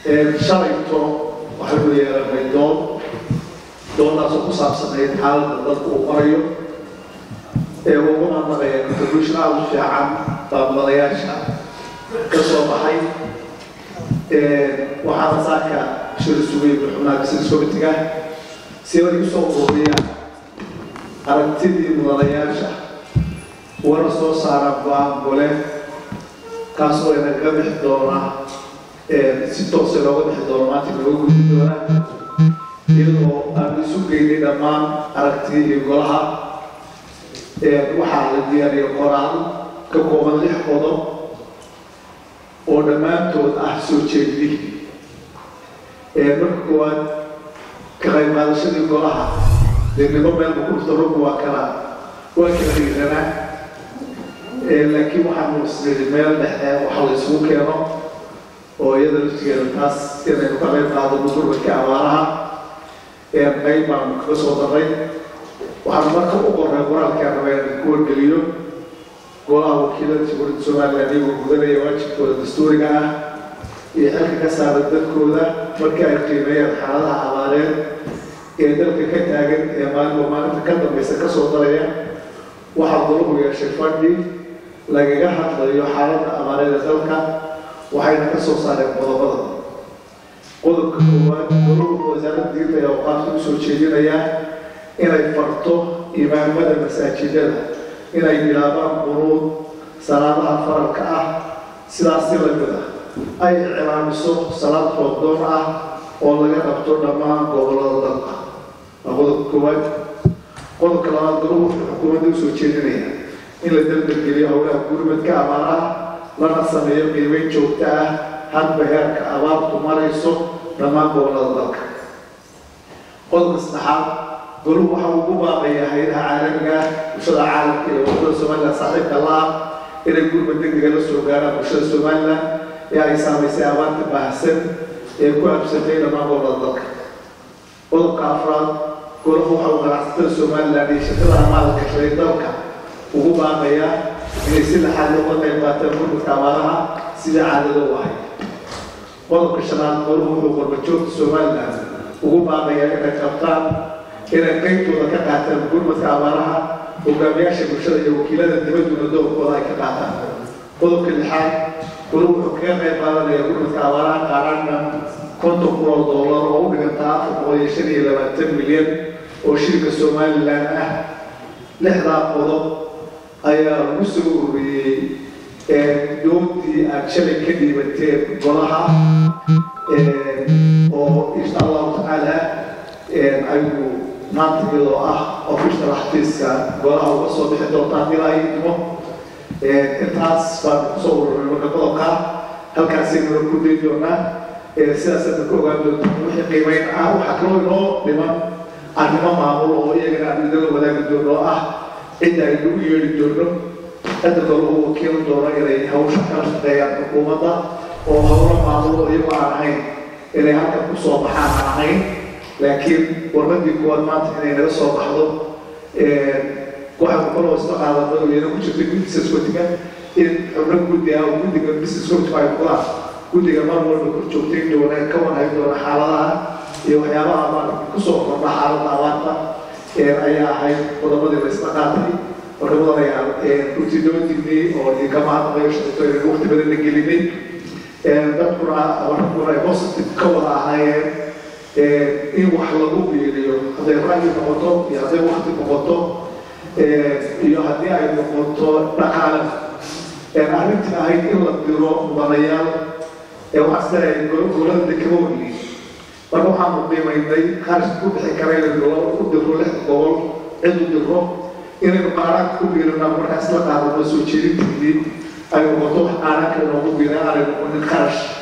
shalayto waxaynu yeelanay doon doonaasoo ku saabsanayd xaaladda dalka uu marayo ee ugu mahadnaqaya contribution aada u fiican baabmadayaasha ka soo baxay waxaana saaka shir sugay xubnaha business committee-ga si ay usoo ururiyaan aragtidii mudanayaasha wana soo saara go-aan gole kaasoo inaga bixi doona si toosa looga bixi doono maanta looga gudi doona iyadoo aan isu geynay dhammaan aragtidii golaha waxaa la diyaariya qoraal ka kooban lix qodob oo dhammaantood ah soo jeedi marka koowaad ka qayb qaadashadii golaha dee nibo meelba ku dhufta rugga waa kala waa kala dhiiranaa laakiin waxaanu isniri meel dhexe waxa la isugu keeno oo iyada laftigeeda taas inaynu ka qayb qaadano gurmadka abaaraha qayb baanu kaga soo daray waxaanu marka u qoray qoraalkaan raba inaan ku wargeliyo golaha wakiilada jamhuuriyadda somaliland iyagoo gudanaya waajibkooda dastuuriga ah iyo xilka ka saara dadkooda markii ay qiimeeyaan xaaladaha abaareed ee dalka ka taagan ee maalinba maalinta ka dambaysa ka soo daraya waxaa golahu yeeshay fadhi lagaga hadlayo xaaladda abaareed ee dalka waxayna ka soo saareen qodobada qodobka koowaad golahu wasaaradda diinta ee awqaafta usoo jeedinayaa inay farto imaamada masaajidada inay bilaabaan quruud salaadaha faralka ah sidaas si lamid ah ay iclaamiso salaad roobdoon ah oo laga qabto dhammaan gobolada dalka waa qodobka koowaad qodobka labaad golahu wuxuu xukuumadda usoo jeedinaya in la dalbalgeliyo howlaha gurmadka abaaraha lana sameeyo qiimeyn joogto ah hadba heerka abaartu marayso dhammaan gobolada dalka qodobka saddexaad golahu waxa ugu baaqaya hayadaha caalamiga ah bulshada caalamka iyo wadada somaliland saaxiibka la-ah inay gurmad degdega la soo gaaraan bulshada somaliland ee ay saamaysay abaarta baahsan ee ku absatay dhammaan gobolada dalka qodobka afraad golahu waxa uu ganacsatada somaliland iyo shirkadaha maalka shalay dalka ugu baaqaya inay si laxaad looga qayb qaataan gurmadka abaaraha sidai caadada u ahayd qodobka shanaad golahu wuxuu qorbajoogta somaliland ugu baaqaya inay qabtaan inay qaybtooda ka qaataan gurmadka abaaraha hogaamiyaasha bulshada iyo wakiilada dibadduna doorkooda ay ka qaataan qodobka lixaad golahu wuxuu kaga qayb qaadanaya gurmadka abaaraha qaaraanka konton kun oo doolar oo u dhigantaa afar boqol iyo shan iyo labaatan milyan oo shirka somaliland ah lixdaa qodob ayaa lagu soo ururiyey doontii aad shalay ka dhiibateen golaha oo insha allahu tacaala aynu maanta iyadoo ah official xafiiska golaha uga soo bixi doontaan ilaa idmo intaas baan kusoo ururay marka qodobka halkaasaynu ku day doonaa sidaasaynu ka ogaan doontaa wixii qiimeyn ah waxaa kaloo inoo dhiman arrimo maamul oo iyagana aan idinla wadaagi doono oo ah cidda aynu u yeedhi doono cidda golahu wakiil doono inay hawsha kala shaqeeyaan xukuumadda oo howlo maamul oo iyagoo aan ahayn inay halkan kusoo baxaan aan ahayn laakiin warmadii kuwaad maanta inay naga soo baxdo waxaanu kaloo isla qaadano iyana ku jirta business committee in xubno guddi ah oo guddiga business committee ay kudaan guddiga mar walba kor joogtay doona ka wanaagi doona xaaladaha iyo waxyaabaha maarata kusoo kordha xaaladda abaarta ayaa ahayd qodobadii la isla qaatay marka mudanayaa runtidoontiinii oo idinka mahadnaqayo shaqato inay waqti badan la gelinay dadkuna abarkuna ay positive ka wada ahaayeen in wax lagu biiriyo hadday ra'yi noqoto iyo hadday wakti noqoto iyo haddii ay noqoto dhaqaale arrintii ahayd in la diro mudanayaal waxaa sidaay golada dekama weyni marka waxaanu qiimaynay kharash ku bixi kara inaynu u diro lix gobol cid u diro inaynu qaaraanka ku biirina markaas la qaadano soo jeedinteedii ay noqoto wax qaaraanka inoogu biira aanay noqonin kharash